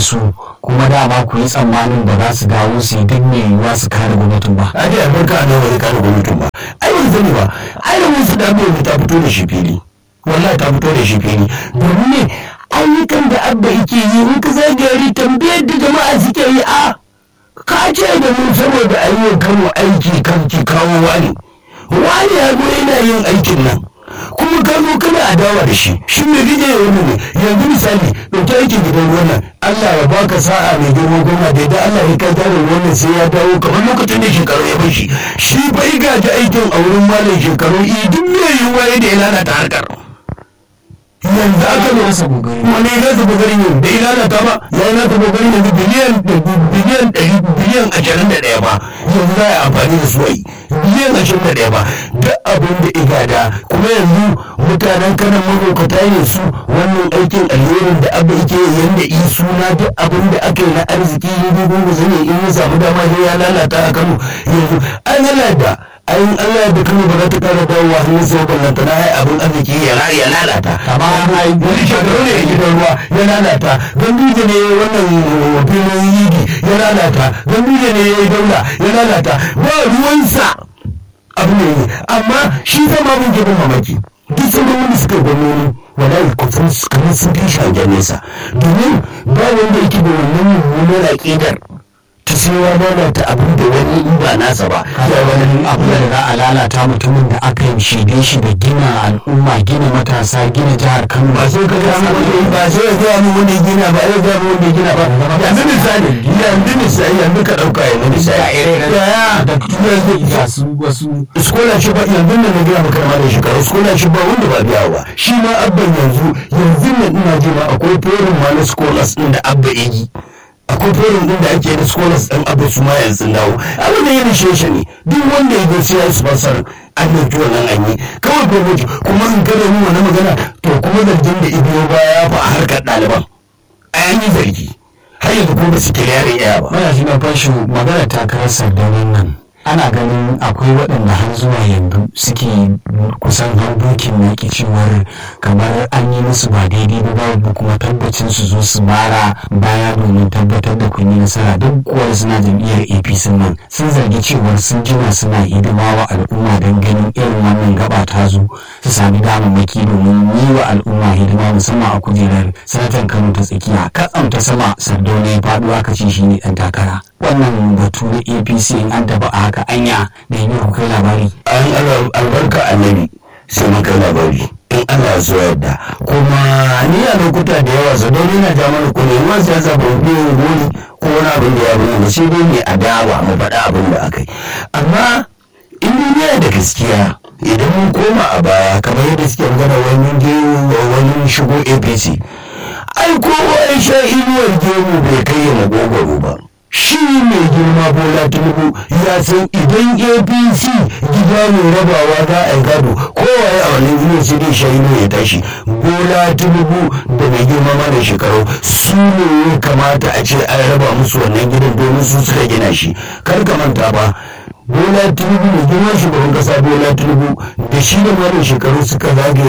su kuma dama ku yi tsammanin ba za su dawo su yi duk mai yiwuwa su kare gwamnatin ba. a dai albarka a nan wani kare gwamnatin ba ai ban sani ba ai da wasu da abin ta fito da shi fili wallahi ta fito da shi fili domin ne ayyukan da abba yake yi in ka zagayari tambayar da jama'a suke yi a ka ce da mu saboda ayyukan kano aiki kan ki kawo wani wani ya zo yana yin aikin nan kuma ka zo kana adawa da shi shi ne kike yi wani ne yanzu misali ɗauki aikin gidan ruwan nan Allah ya baka sa'a mai girma goma da idan Allah ya kai tarin wannan sai ya dawo kamar lokacin da shekaru ya bashi shi fa ya gaji aikin a wurin malam shekaru i duk mai yiwuwa ya da ya lalata harkar yanzu aka zo Nasa gogari. wani ya nasa kokarin yau da ya lalata ba ya yi nasa kokarin yanzu biliyan biliyan ɗari biliyan ashirin da ɗaya ba yanzu za a yi amfani da su a yi biliyan ashirin da ɗaya ba duk abin da igada kuma yanzu mutanen kanan mahaukata ne su wannan aikin alherin da abu yake yanda yi suna duk abin da aka yi na arziki ya dubu mu zane in ya samu dama sai ya lalata a kano yanzu an lalata ayin Allah da kano ba za ta kara dawowa hannun sai ballanta na hai abin arziki ya ra- ya lalata Kama ai wani shekaru ne a gidan ruwa ya lalata ganduje ne wannan filin yigi ya lalata ganduje ne ya yi daula ya lalata ba ruwansa abu ne ne amma shi zama mun gibin mamaki duk sauran wanda suka yi gwamnoni wallahi kusan kamar sun fi shagen nesa domin ba wanda yake da wannan mummunar aƙidar ta sai ya lalata abin da wani in ba nasa ba ya wani abu da za a lalata mutumin da aka yi shige shi da gina al'umma gina matasa gina jihar kano ba sai ka ga mu wani ba sai ya gaya mu wani gina ba ya gaya mu wani gina ba yanzu misali yanzu misali yanzu ka dauka yanzu misali yaya da yanzu ga su wasu scholarship ba yanzu nan na gaya maka ma da shekaru scholarship ba wanda ba biya ba shi ma abban yanzu yanzu nan ina ji ma akwai forum ma na scholars din da abba ya yi akwai forum din da ake da scholars din abba su ma yanzu dawo abin da ya rishe shi ne duk wanda ya zo sai ya yi sponsor an ɗauki wannan an yi kawai gwamnati kuma in kada mu wani magana to kuma zargin da ibiyo baya ya fa a harkar ɗaliban an yi zargi har yanzu kuma ba su kira yaran yaya ba mana shi na fashi magana takarar sardaunin nan ana ganin akwai waɗanda har zuwa yanzu suke kusan harkokin yaƙi cewar kamar an yi musu ba daidai ba babu kuma tabbacin su zo su mara baya domin tabbatar da kun yi nasara duk kuwa suna jam'iyyar apc nan sun zargi cewar sun jima suna hidima wa al'umma don ganin irin wannan gaba ta zo su sami damammaki domin yi wa al'umma hidima musamman a kujerar sanatan kano ta tsakiya katsam ta sama sardauna ya faɗo aka ce shi ne ɗan takara wannan batu na apc in an taba a haka anya da yi ku kai labari an al- albarka annabi sai mun kai labari in Allah ya so yadda kuma ni a lokuta da yawa sa don yana ja mana kuma yawan siyasa ba mu yin goli ko wani abin da ya bani ba sai dai ne a dawa mu faɗa abin da aka yi amma in duniya da gaskiya idan mun koma a baya kamar yadda suke magana wani je wani shigo apc ai kowa ya sha inuwar gemu bai kai ya magogoro ba shi mai girma bola tinubu ya san idan apc gida mai rabawa za a yi gado kowaye a wannan zuwa sai dai shayi ya tashi bola tinubu da mai girma mana shekaru su ne ya kamata a ce an raba musu wannan gidan domin su suka gina shi kar ka manta ba bola tinubu mai girma shugaban kasa bola tinubu da shi da malam shekaru suka zagaye